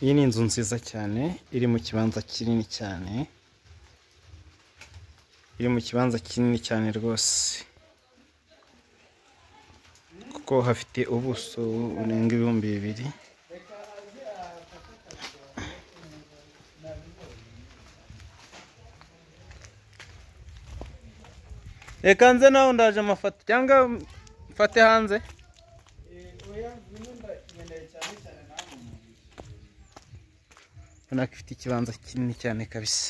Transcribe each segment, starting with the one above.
Iyi ni inzu nziza cyane iri mu kibanza kinini cyane, iri mu kibanza kinini cyane rwose, kuko hafite ubuso burenga ibihumbi bibiri. Reka nze nawe ndaje amafoto cyangwa mfate hanze. Urabona ko ifite ikibanza kinini cyane kabisa,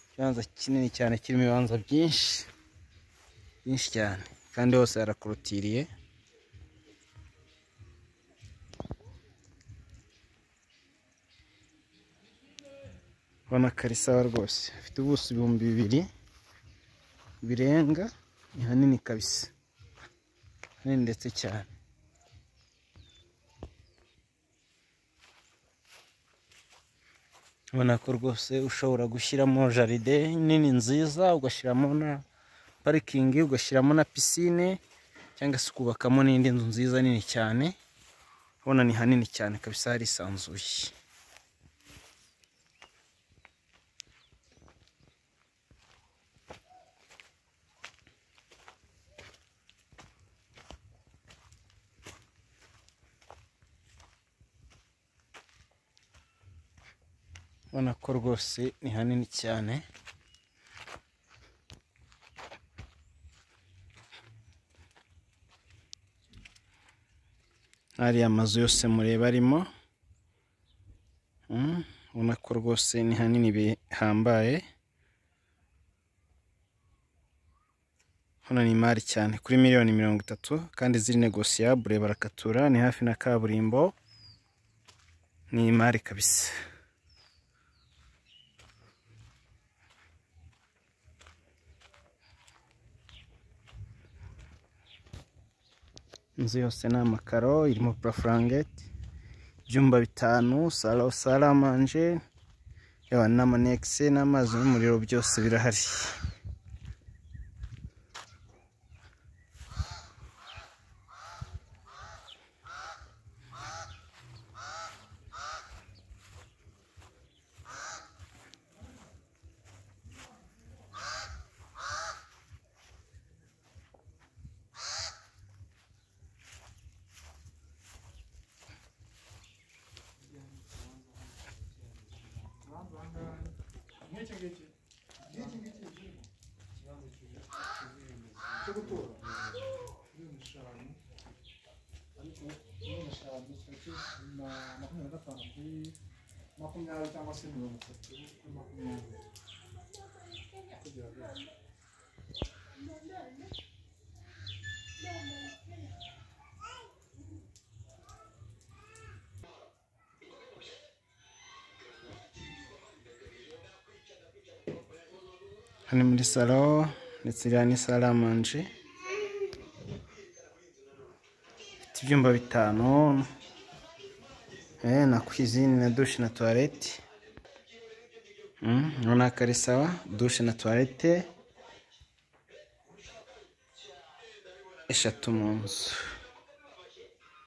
ikibanza kinini cyane kirimo ibibanza byinshi byinshi cyane kandi hose harakorotiriye. Urabona ko ari sawa rwose, ifite ubuso ibihumbi bibiri birenga, ni hanini kabisa, hanini ndetse cyane. ubona ko rwose ushobora gushyiramo jaride nini nziza ugashyiramo na parikingi ugashyiramo na pisine cyangwa se ukubakamo n'indi nzu nziza nini cyane ubona ni hanini cyane kabisa harisanzuye ubona ko rwose ni hanini cyane ariya mazu yose mureba arimo ubona ko rwose ni hanini bihambaye hano ni imari cyane kuri miliyoni mirongo itatu kandi ziri negosiyabure barakatura ni hafi na kaburimbo ni imari kabisa inzu yose ni amakaro irimo purafurangeti ibyumba bitanu salo saramanje yaba n'amanekisi n'amazi n'umuriro byose birahari makumyabiri cyangwa se mirongo itatu kuri makumyabiri kugira ngo hano muri salo ndetse iriya ni saramanje ifite ibyumba bitanu eh, na kwizini na dushe na tuwarete urabona ko ari sawa dushe na tuwarete eshatu mu nzu